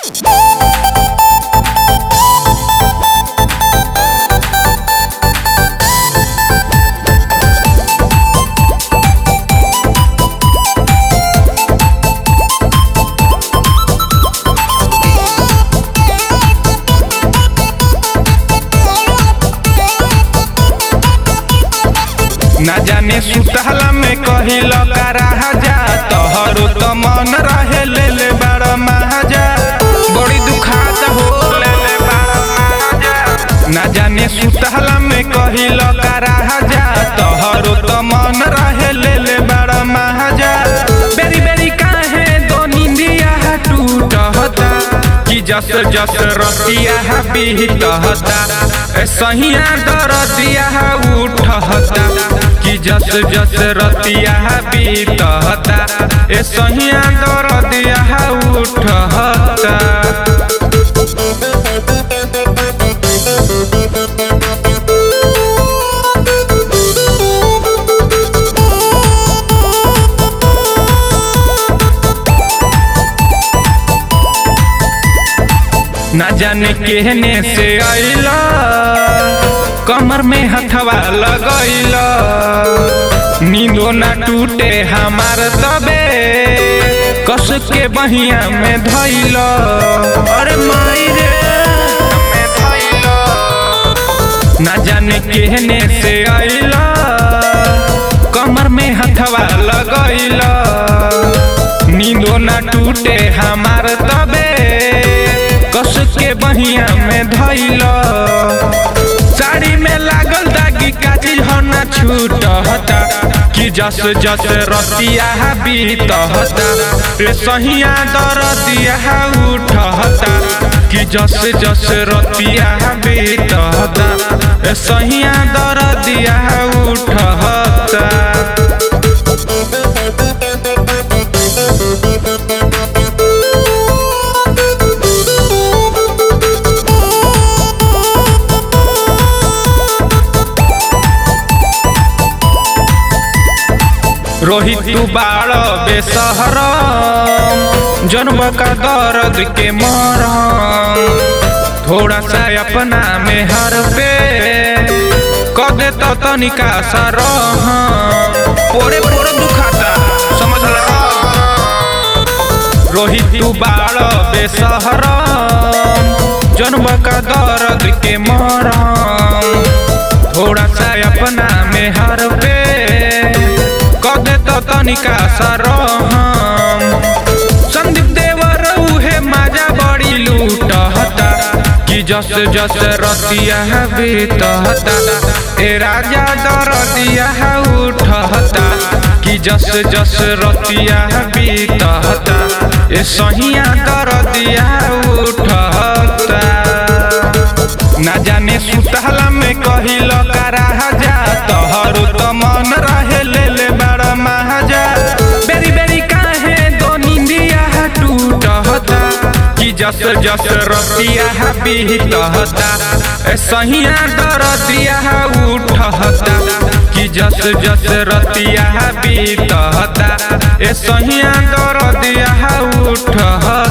ना जाने सुतहला में कहिल कराहा जा तोहरो त मन रहे ले ले बड़ महाजा बड़ी दुखात हो ले ले बड़ महाजा ना जाने सुतहला में कहिल कराहा जा तोहरो त मन रहे ले ले बड़ महाजा बेरी बेरी काहे दो निंदिया टूटता कि जस जस रतिया बीतहता ए सहिया दरदिया उठहता कि जस जस रतिया बीतहता ए सहिया दरदिया उठहता ना जाने केहने से आइला कमर में हथवा लगैला नींदो ना टूटे हमार तबे कस के बहिया में धैला अरे माई रे में धैला ना जाने केहने से आइला कमर में हथवा लगैला नींदो ना टूटे हमार तबे कस के बहिया में धैला साड़ी में लागल दागी का चीज हो ना छूटता कि जस जस रतिया बीतहता रे सहिया दरदिया उठहता कि जस जस रतिया बीतहता रे सहिया दरदिया उठहता रोहित तू बाड़ बेसहर जन्म का दर्द के मरम थोड़ा सा अपना में हर पे कदे तो तनिका सा रह पोरे पोरे दुखाता समझ ला रोहित तू बाड़ बेसहर जन्म का दर्द के मरम थोड़ा सा अपना में हर पे कदे तो तनिका सरहम संदीप देवर उहे माजा बड़ी लूटहता कि जस जस रतिया बीतहता ए राजा दरदिया उठहता कि जस जस रतिया बीतहता ए सहिया दरदिया उठहता ना जाने सुतहला में कहिल कराहा जा तोहरो त मन रहे ले ले बड़ महाजा बेरी बेरी काहे दो निंदिया टूटहता कि जस जस रतिया बीतहता ए सहिया दरदिया उठहता कि जस जस रतिया बीतहता ए सहिया दरदिया उठहता